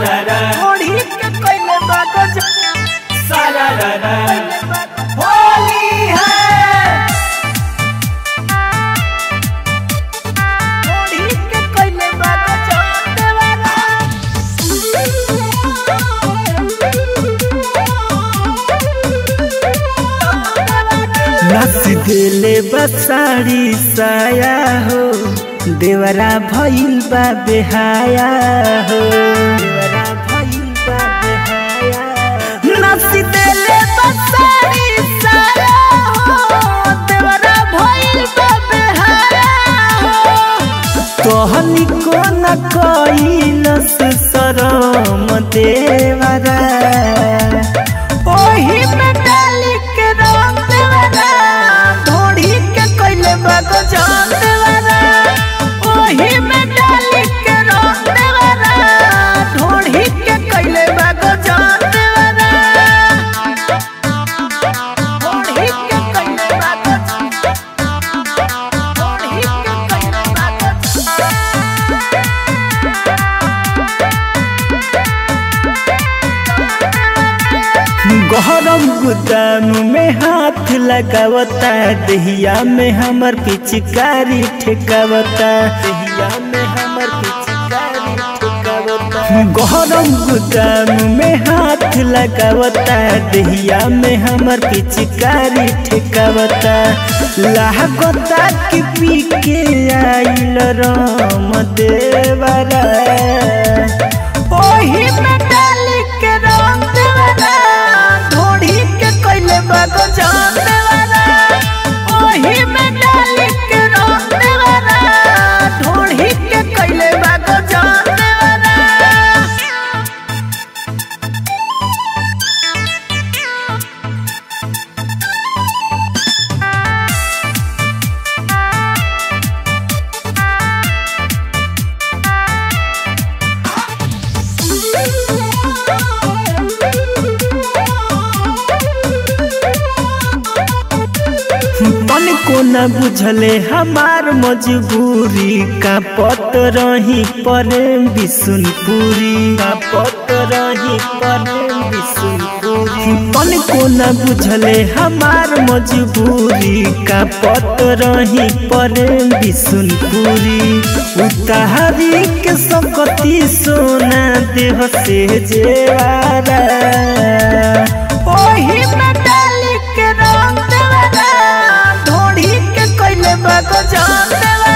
सारारा ओढ़ी के कइले बा गजब सारारा कइले बा गजब। होली है ओढ़ी के कइले बा गजब देवारा। नस देले बसाड़ी साया हो देवरा भइल बा बेहाया हो देवरा भइल बा बेहाया नस देले बसारी साया हो, देवरा भइल बा बेहाया हो। तोहनी को न कैलस शरम देवरा ओही में डाली के रंग देवरा, ढोढ़ी के कइले बा गजब देवरा। ओही में डाली के रंग देवरा, ढोढ़ी के कइले बा गजब देवरा। ढोढ़ी के कइले बा गजब। ढोढ़ी के कइले बा गजब। गहरम गुदाम में हाथ लगावता दहिया में हमर पिचकारी ठेकावता दहिया में हमर पिचकारी ठेकावता गहरम गुदाम में हाथ लगावता दहिया में हमर पिचकारी ठेकावता लागता कि पी के आइल राम देवरा ओही में डाली के रंग देवरा ढोढ़ी के कइले बा गजब देवरा ओही में डाली के रंग देवरा ढोढ़ी के कइले बा गजब देवरा मन को न बुझले हमार मजबूरी का पत रही प्रेम बिसुनपुरी का पत रही प्रेम बिसुनपुरी मन को न बुझले हमार मजबूरी का पत रही प्रेम बिसुनपुरी उतारी के सकती सोना देह से जेवारा ओही में डाली के रंग देवरा ढोढ़ी के कइले बा गजब देवरा